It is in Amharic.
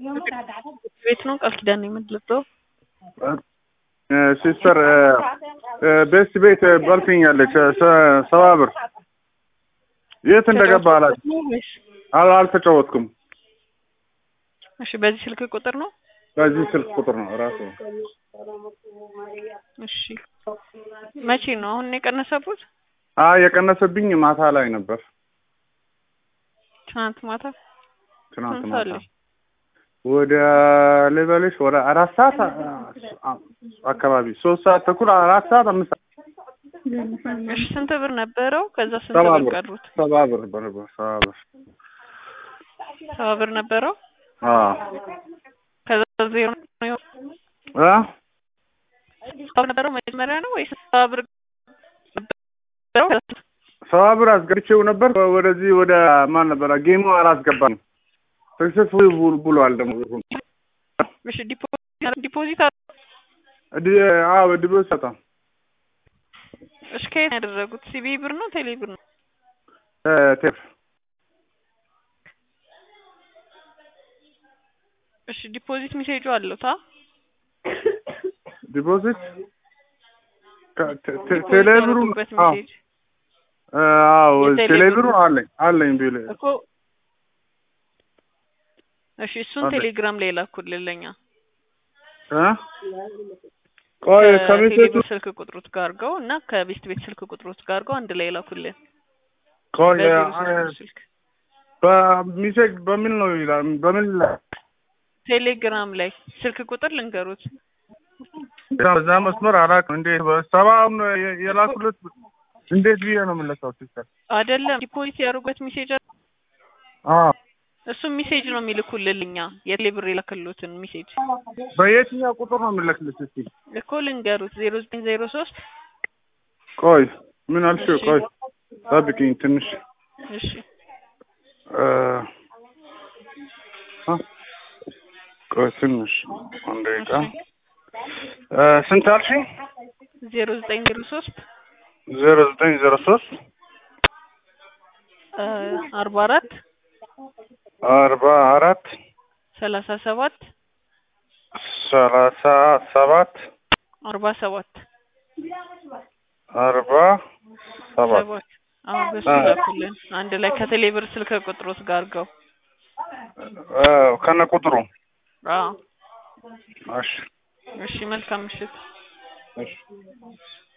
ቤት ነው ቃል ኪዳን ነው የምትለብሰው? ሲስተር ቤስት ቤት በልትኛለች ሰባ ብር የት እንደገባ አላት። ወይስ? አል- አልተጫወትኩም። እሺ በዚህ ስልክ ቁጥር ነው? በዚህ ስልክ ቁጥር ነው ራሱ። እሺ መቼ ነው አሁን ነው የቀነሰቡት? አይ የቀነሰብኝ ማታ ላይ ነበር። ትናንት ማታ ትናንት ስንት ማታ ሰዓት ላይ? ወደ ልበልሽ ወደ አራት ሰዓት አ- አካባቢ ሶስት ሰዓት ተኩል አራት ሰዓት አምስት ሰዓት እሺ ስንት ብር ነበረው? ከዛ ስንት ሰባ ብር ብር ቀሩት? ሰባ ብር በነበር ሰባ ብር ሰባ ብር ነበረው። አዎ ከዛ ዜሮ ነው የሆነው? እ ሰባ ብር ነበረው መጀመሪያ ነው ወይስ ሰባ ብር ነበረው? ከዛ ሰባ ብር አስገብቼው ነበር ወደዚህ ወደ ማን ነበረ ጌሙ አላስገባንም ሰክሰስፉል ብሏል ደግሞ ብሩን እሺ ዲፖዚት ዲፖዚት አለ? ዲ- አዎ ድሮ ሰጣ እሺ ከየት ነው ያደረጉት? ሲቢ ብር ነው ቴሌ ብር ነው? ቴፕ እሺ ዲፖዚት ሜሴጁ አለው ታ ዲፖዚት ከ- ቴ- ቴ- ዲፖዚት ቴሌብሩ ያደረጉበት አዎ ሜሴጅ አዎ የቴሌ ቴሌብሩ ብሩ። አለኝ አለኝ ቢል እኮ እሺ እሱን አለ። ቴሌግራም ላይ ላኩልን ለኛ እ ቆይ ከሚሴቱ ከቴሌብር ስልክ ቁጥሮት ጋር አድርገው እና ከቤስት ቤት ስልክ ቁጥሮት ጋር አድርገው አንድ ላይ ላኩልን ቆይ በዜሮ አ- ሶስት ስልክ በሚሴጅ በምን ነው ይላል በምን ይላል ቴሌግራም ላይ ስልክ ቁጥር ልንገሩት በዛ መስመር አላውቅም እንዴት ሰባውን የ- የላኩለት እንዴት ብዬ ነው የምለካው ሲስተር አይደለም ዲፖዚት ያደርጉበት ሜሴጅ አለ። አዎ እሱም ሜሴጅ ነው የሚልኩልን እኛ የቴሌብር የላክሉትን ሜሴጅ በየትኛው ቁጥር ነው የምለክልሽ እስኪ እኮ ልንገሩት ዜሮ ዘጠኝ ዜሮ ሶስት ቆይ ምን አልሽ እሺ። ቆይ ጠብቂኝ ትንሽ እሺ እ አ ቆይ ትንሽ አንድ ደቂቃ እ ስንት አልሽኝ ዜሮ ዘጠኝ ዜሮ ሶስት ዜሮ ዘጠኝ ዜሮ ሶስት አርባ አራት አርባ አራት ሰላሳ ሰባት ሰላሳ ሰባት አርባ ሰባት አርባ ሰባት ሰባት አሁን በሱ አ። ላኩልን አንድ ላይ ከቴሌብር ስልክ ቁጥሮት ጋር አድርገው እ ከነ ቁጥሩ አዎ እሺ እሺ መልካም ምሽት እሺ